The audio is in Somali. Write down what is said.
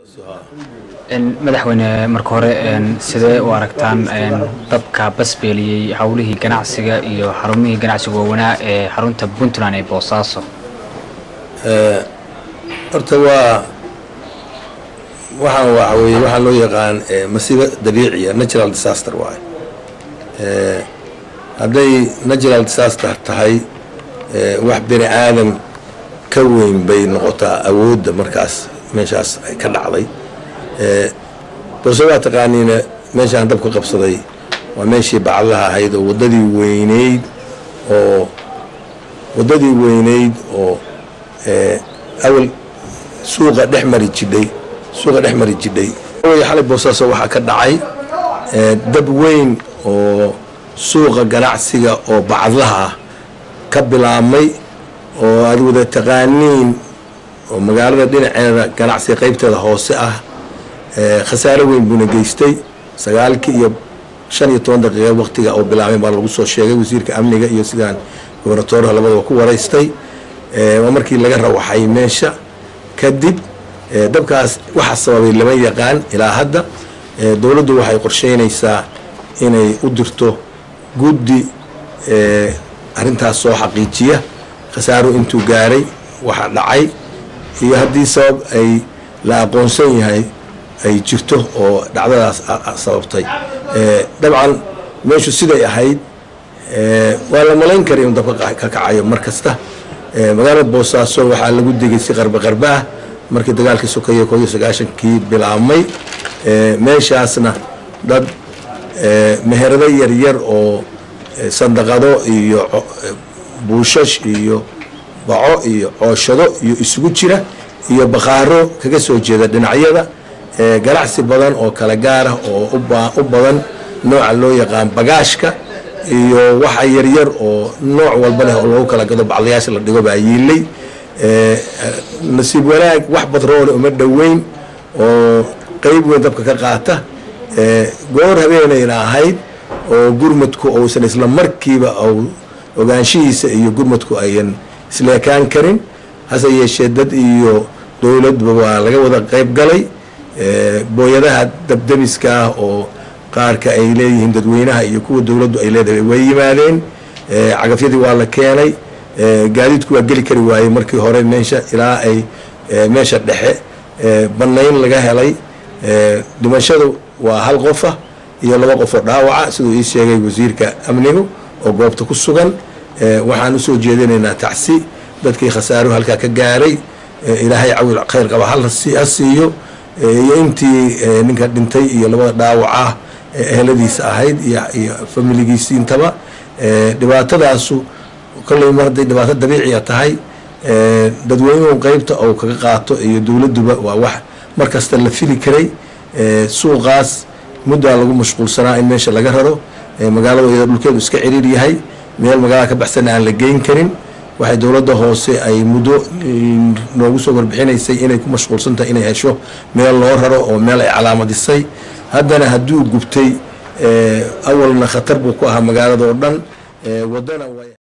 madaxweyne marka hore sidee u aragtaan dabka basbeeliyey howlihii ganacsiga iyo xarumihii ganacsiga waawanaa ee xarunta puntland ee boosaaso horta waa waxaan waxa weye waxaa loo yaqaan masiibo dabiiciya natural disaster waaye hadday natural disaster tahay wax bini aadam ka weyn bay noqotaa awoodda markaas meeshaas ka dhacday balse waa taqaaniina meeshaan dabka qabsaday waa meeshii bacdaha ahayd oo waddadii weyneyd oo waddadii weyneyd oo awal suuqa dhex mari jidhay suuqa dhex mari jidhay xalay boosaaso waxaa ka dhacay dab weyn oo suuqa ganacsiga oo bacdaha ah ka bilaabmay oo aad wada taqaaniin oo magaalada dhinaceeda ganacsiga qaybteeda hoose ah khasaare weyn buuna geystay sagaalkii iyo shan iyo toban daqiiqa waqtiga oo bilaabay baa lagu soo sheegay wasiirka amniga iyo sidaan gobernatoorha labadaba ku waraystay waa markii laga rawaxay meesha kadib dabkaas waxaa sababay lama yaqaan ilaa hadda dowladdu waxay qorsheynaysaa inay u dirto guddi arrintaas soo xaqiijiya khasaaro intuu gaaray waxa dhacay iyo haddii sabab ay la aqoonsan yahay ay jirto oo dhacdadaas sababtay dabcan meeshu siday ahayd waa la malayn kara inuu dabka ka kacayo mar kasta magaalada boosaaso waxaa lagu degay si qarba qarba ah markii dagaalkii sokeeye koo iyo sagaashankii bilaabmay meeshaasna dad meherado yaryar oo sandaqado iyo buushash iyo baco iyo cooshado iyo isugu jira iyo bakhaaro kaga soo jeeda dhinacyada ganacsi badan oo kala gaar ah oo u badan nooca loo yaqaan bagaashka iyo waxa yaryar oo nooc walba leh oo loogu kala gado bacdayaasha la dhigo baa yiilay nasiib wanaag wax batroole uma dhoweyn oo qeyb weyn dabka ka qaata goor habeenayna ahayd oo gurmadku uusan isla markiiba ogaanshihiisa iyo gurmadku ayan isleekaan karin hase yeeshee dad iyo dowladba waa laga wada qeyb galay booyadaha dabdemiska ah oo qaarka ay leeyihiin dadweynaha iyo kuwa dowladdu ay leedahay way yimaadeen cagafyadii waa la keenay gaadiidku waa geli kari waayey markii hore meesha ilaa ay meesha dhexe bannayn laga helay dhimashadu waa hal qofa iyo laba qofoo dhaawaca siduu ii sheegay wasiirka amnigu oo goobta ku sugan waxaan usoo jeedinaynaa tacsi dadkii khasaaruhu halkaa ka gaaray ilaahay cawil khayr qaba ha siiyo iyo intii ninka dhintay iyo labada dhaawaca eheladiisa ahayd iyo familigiisi intaba dhibaatadaasu kolley mar hadday dhibaato dabiiciya tahay dadweynuhu qeybta ou kaga qaato iyo dowladduba waa wax mar kasta la fili karay suuqaas muddaa lagu mashquulsanaa in meesha laga raro magaalada iyada dhulkeedu iska ciriir yahay meel magaalada ka baxsana aan la geyn karin waxay dowladda hoose ay muddo noogu soo warbixinaysay inay ku mashquulsan tahay inay hesho meel loo raro oo meel ay calaamadisay haddana hadduu gubtay awalna khatar buu ku ahaa magaalada oo dhan wadana